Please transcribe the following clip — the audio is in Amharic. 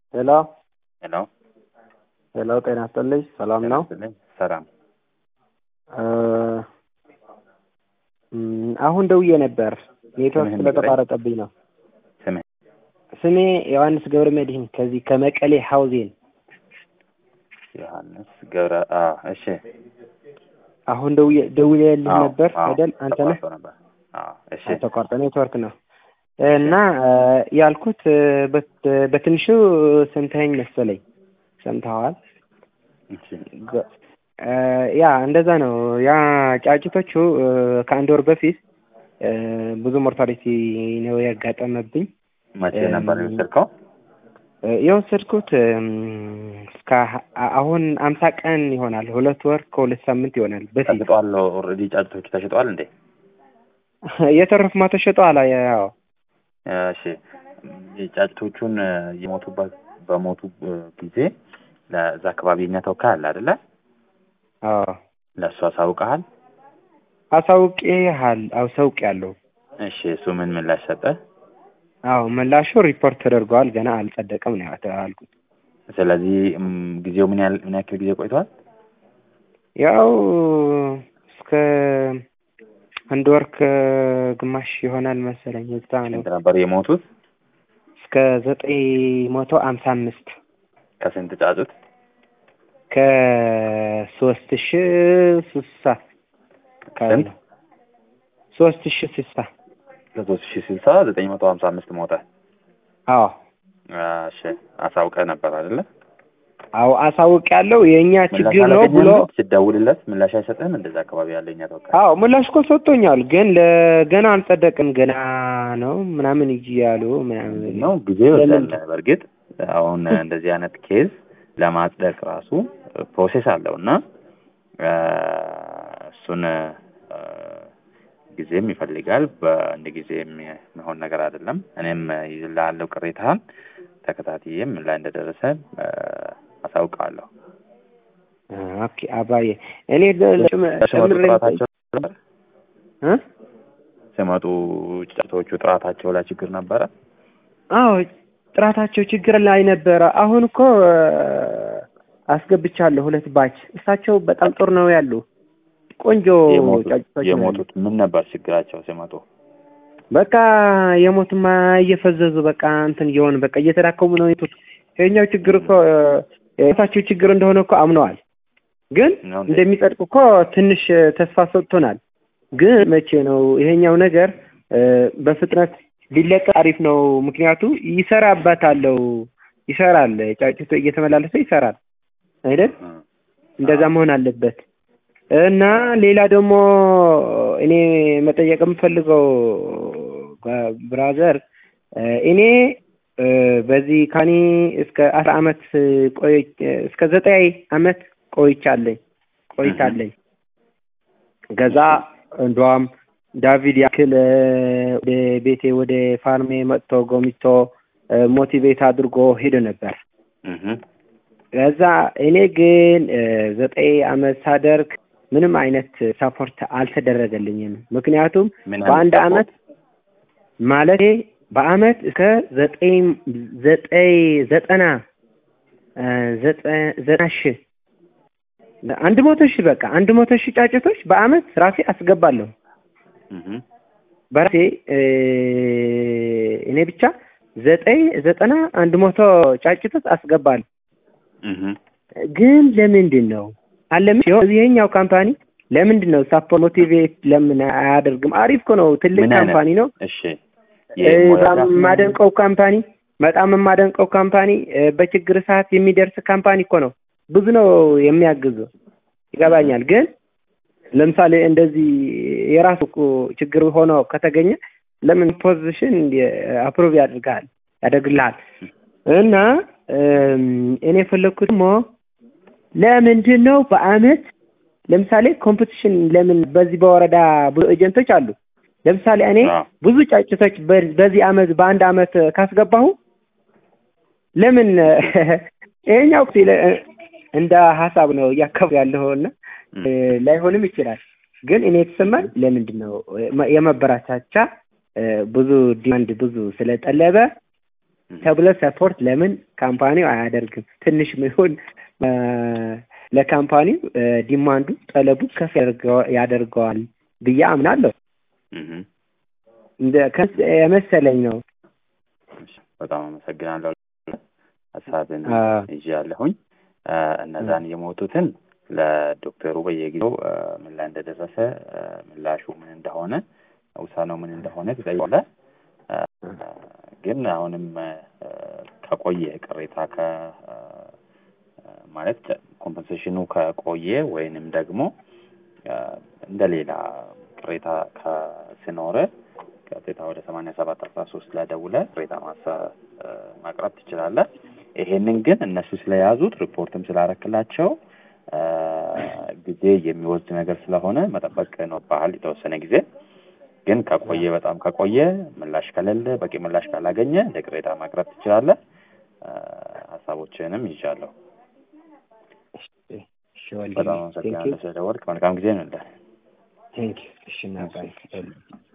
ሄሎ ሄሎ ሄሎ፣ ጤና ይስጥልኝ። ሰላም ነው? ይስጥልኝ። ሰላም እ እም፣ አሁን ደውዬ ነበር ኔትወርክ ስምህን ስለተቋረጠብኝ ነው። ስምህ ስሜ ዮሐንስ ገብረ መድህን ከዚህ ከመቀሌ ሀውዜን። ዮሐንስ ገብረ አ እሺ አሁን ደውዬ ደውዬልህ አዎ፣ ነበር አዎ፣ አይደል? አንተ ነህ? ተቋርጦ ነበር። አዎ እሺ ተቋርጦ ኔትወርክ ነው እና እ ያልኩት እ በት- በትንሹ ሰምተኸኝ መሰለኝ። ሰምተኸዋል? እሺ ገ- እ ያ እንደዛ ነው። ያ ጫጭቶቹ እ ከአንድ ወር በፊት እ ብዙ ሞርታሊቲ ነው ያጋጠመብኝ። መቼ እም፣ ነበር የወሰድከው? እ የወሰድኩት እም፣ እስከ አ- አሁን አምሳ ቀን ይሆናል። ሁለት ወር ከሁለት ሳምንት ይሆናል በፊት ተሽጧል። ኦልሬዲ ጫጭቶቹ ተሽጧል እንዴ? የተረፉማ ተሸጠዋል። ያው እሺ የጫጭቶቹን እ የሞቱበት በሞቱ እ ጊዜ ለዛ አካባቢ የኛ ተወካይ አለ አይደለ? አዎ ለእሱ አሳውቀሃል? አሳውቄሃል። አሳውቄያለሁ። እሺ እሱ ምን ምላሽ ሰጠ? አዎ ምላሹ ሪፖርት ተደርገዋል። ገና አልጸደቀም ነው ያልኩት። ስለዚህ እም፣ ጊዜው ምን ያህል ምን ያክል ጊዜ ቆይቷል? ያው እስከ አንድ ወር ከግማሽ ይሆናል መሰለኝ። እዛ ነው ስንት ነበር የሞቱት? እስከ ዘጠኝ መቶ አምሳ አምስት ከስንት ጫጩት? ከሶስት ሺ ስልሳ አካባቢ ስንት? ነው። ሶስት ሺ ስልሳ ከሶስት ሺህ ስልሳ ዘጠኝ መቶ ሀምሳ አምስት ሞተ። አዎ እሺ አሳውቀህ ነበር አይደለ? አዎ አሳውቅ ያለው የእኛ ምላሽ ችግር ነው ብሎ አላገኘህም? ስትደውልለት ምላሽ አይሰጥህም? እንደዛ አካባቢ ያለ የኛ ተወካይ አዎ ምላሽ እኮ ሰጥቶኛል። ግን ለገና አልጸደቅም ገና ነው ምናምን እጅ ያሉ ምናምን ነው ጊዜ ይወስዳል። ለምን? በእርግጥ አሁን እንደዚህ አይነት ኬዝ ለማጽደቅ ራሱ ፕሮሴስ አለው እና እ፣ እሱን እ፣ ጊዜም ይፈልጋል። በአንድ ጊዜ የሚሆን ነገር አይደለም። እኔም ላለው ቅሬታህን ተከታትዬ ምን ላይ እንደደረሰ እ፣ አሳውቃለሁ። ኦኬ አባዬ እኔ ለ- ጨም- ሲመጡ ጨምሬ ጥራታቸው ነበር እ? ሲመጡ ጫጩቶቹ ጥራታቸው ላይ ችግር ነበረ። አዎ ጥራታቸው ችግር ላይ ነበረ። አሁን እኮ እ፣ አስገብቻለሁ ሁለት ባች። እሳቸው በጣም ጥሩ ነው ያሉ ቆንጆ የሞቱት ጫጭቶች ነው ያሉ። የሞቱት ምን ነበር ችግራቸው ሲመጡ? በቃ የሞትማ እየፈዘዙ በቃ እንትን እየሆኑ በቃ እየተዳከሙ ነው የሞቱት። ይኸኛው ችግር እኮ እ፣ የራሳቸው ችግር እንደሆነ እኮ አምነዋል። ግን ነው እንዴ? እንደሚጸድቅ እኮ ትንሽ እ፣ ተስፋ ሰጥቶናል። ግን መቼ ነው ይሄኛው ነገር እ፣ በፍጥነት ቢለቀቅ አሪፍ ነው። ምክንያቱ ይሰራበታለው ይሰራል፣ ጫጭቶ እየተመላለሰ ይሰራል አይደል? እ፣ እንደዛ መሆን አለበት። እና ሌላ ደግሞ እኔ መጠየቅ የምፈልገው ብራዘር እኔ እ፣ በዚህ ካኒ እስከ አስራ አመት ቆይ እስከ ዘጠኝ አመት ቆይቻለኝ ቆይቻለኝ። ገዛ እንዷም ዳቪድ ያክል እ፣ ወደ ቤቴ ወደ ፋርሜ መጥቶ ጎሚቶ እ፣ ሞቲቬት አድርጎ ሄዶ ነበር። እህ ከዛ እኔ ግን እ፣ ዘጠኝ አመት ሳደርግ ምንም አይነት ሳፖርት አልተደረገልኝም። ምክንያቱም ምን በአንድ አይነት አመት ማለቴ በአመት እስከ ዘጠኝ ዘጠኝ ዘጠና እ፣ ዘጠ- ዘጠና ሺህ አንድ መቶ ሺህ በቃ አንድ መቶ ሺህ ጫጭቶች በአመት ራሴ አስገባለሁ እህ በራሴ እ፣ እኔ ብቻ ዘጠኝ ዘጠና አንድ መቶ ጫጭቶች አስገባለሁ። እህ ግን ለምንድን ነው አለም ሲሆን ይሄኛው ካምፓኒ ለምንድን ነው ሳፖርት ሞቲቬት ለምን አያደርግም? አሪፍ እኮ ነው፣ ትልቅ ምን አይነት? ካምፓኒ ነው። እሺ እ፣ የሞያ በጣም ዛፍ- የማደንቀው ካምፓኒ በጣም የማደንቀው ካምፓኒ እ፣ በችግር ሰዓት የሚደርስ ካምፓኒ እኮ ነው። ብዙ ነው የሚያግዙ ይገባኛል። ግን ለምሳሌ እንደዚህ የራሱ እኮ ችግር ሆኖ ከተገኘ ለምን ፖዚሽን አፕሮቭ ያደርግሃል ያደርግልሃል እና እም፣ እኔ የፈለግኩት ደግሞ ለምንድን ነው በአመት ለምሳሌ ኮምፒቲሽን ለምን በዚህ በወረዳ ብዙ ኤጀንቶች አሉ። ለምሳሌ እኔ አዎ። ብዙ ጫጭቶች በ- በዚህ አመት በአንድ አመት ካስገባሁ ለምን ይሄኛው ሲለ- እንደ ሀሳብ ነው እያከቡ ያለሁ እና እ፣ ላይሆንም ይችላል። ግን እኔ የተሰማኝ ለምንድን ነው የመበራቻቻ ብዙ ዲማንድ ብዙ ስለጠለበ ተብሎ ሰፖርት ለምን ካምፓኒው አያደርግም? ትንሽ ይሁን ለካምፓኒው ዲማንዱ ጠለቡ ከፍ ያደርገዋል ብዬ አምናለሁ። እንደ የመሰለኝ ነው። በጣም አመሰግናለሁ። ሀሳብን ይዤ ያለሁኝ እነዛን የሞቱትን ለዶክተሩ በየጊዜው ምን ላይ እንደደረሰ ምላሹ ምን እንደሆነ ውሳኔው ምን እንደሆነ ትጠይቃለህ። ግን አሁንም ከቆየ ቅሬታ ከ ማለት ኮምፐንሴሽኑ ከቆየ ወይንም ደግሞ እንደ ሌላ ቅሬታ ከስኖረ ቀጥታ ወደ ሰማንያ ሰባት አስራ ሶስት ላይ ደውለህ ቅሬታ ማሳ ማቅረብ ትችላለህ። ይሄንን ግን እነሱ ስለያዙት ሪፖርትም ስላረክላቸው ጊዜ የሚወስድ ነገር ስለሆነ መጠበቅ ነው ባህል የተወሰነ ጊዜ ግን ከቆየ በጣም ከቆየ ምላሽ ከሌለ በቂ ምላሽ ካላገኘ እንደ ቅሬታ ማቅረብ ትችላለህ። ሀሳቦችንም ይዣለሁ። በጣም አመሰግናለሁ ስለደወልክ። መልካም ጊዜ ነው። ቴንክ ዩ። እሺ